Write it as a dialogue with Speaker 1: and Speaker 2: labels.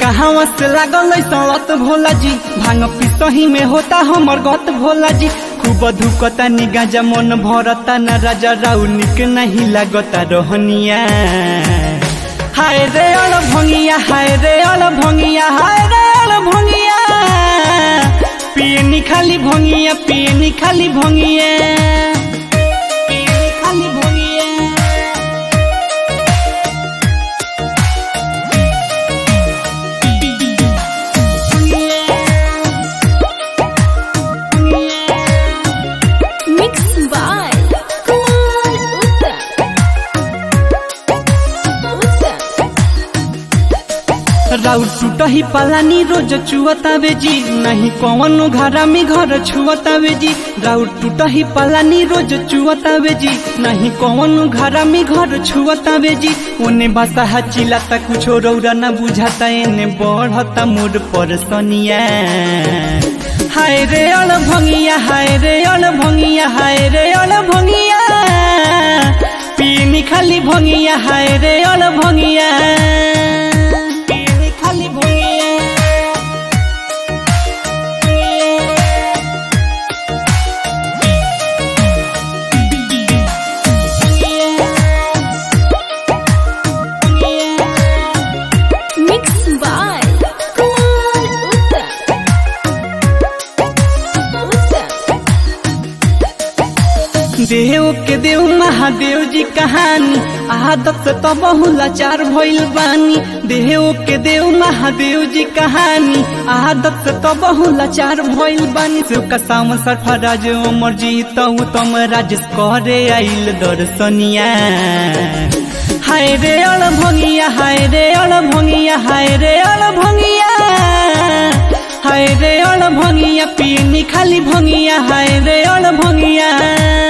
Speaker 1: कहाँ से लागल सड़त भोला जी भांग पिसही में होता हमर गत भोला जी खूब धुकता निगाजा मन भरता न राजा राउ निक नहीं लागता रहनिया हाय रे अल भंगिया हाय रे अल भंगिया हाय रे अल भंगिया पियनी खाली भंगिया पियनी खाली भंगिया पियनी खाली भंगिया
Speaker 2: Mixed by Kumar Uttar. Uttar.
Speaker 1: राउर टूटही पालानी रोज चुअतावे जी नहीं कौनो घरा में घर छुअतावे जी राउर टूटही पालानी रोज चुअतावे जी नहीं कौनो घरा में घर छुअतावे जी ओने बसा चिलाता कुछो रौरा न बुझाता एने बढ़ता मोर पर सनिया हाय रे अल भंगिया हाय रे अल भंगिया हाय रे अल भंगिया पीनी खाली भंगिया हाय रे अल भंगिया पीनी खाली भंगिया
Speaker 2: Mixed by Kumar Uttar. Uttar.
Speaker 1: देव के देव महादेव जी कहानी आदत से तो बहु लाचार भइल बानी देव के देव महादेव जी कहानी आदत से तो बहु लाचार भइल बानी शिव का साम सरफराज अमर जी तऊ तम राजेश करे आइल दर्शनिया हाय रे अल भंगिया हाय रे अल भंगिया हाय रे अल भंगिया हाय रे अल भंगिया पीनी खाली भंगिया हाय रे अल भंगिया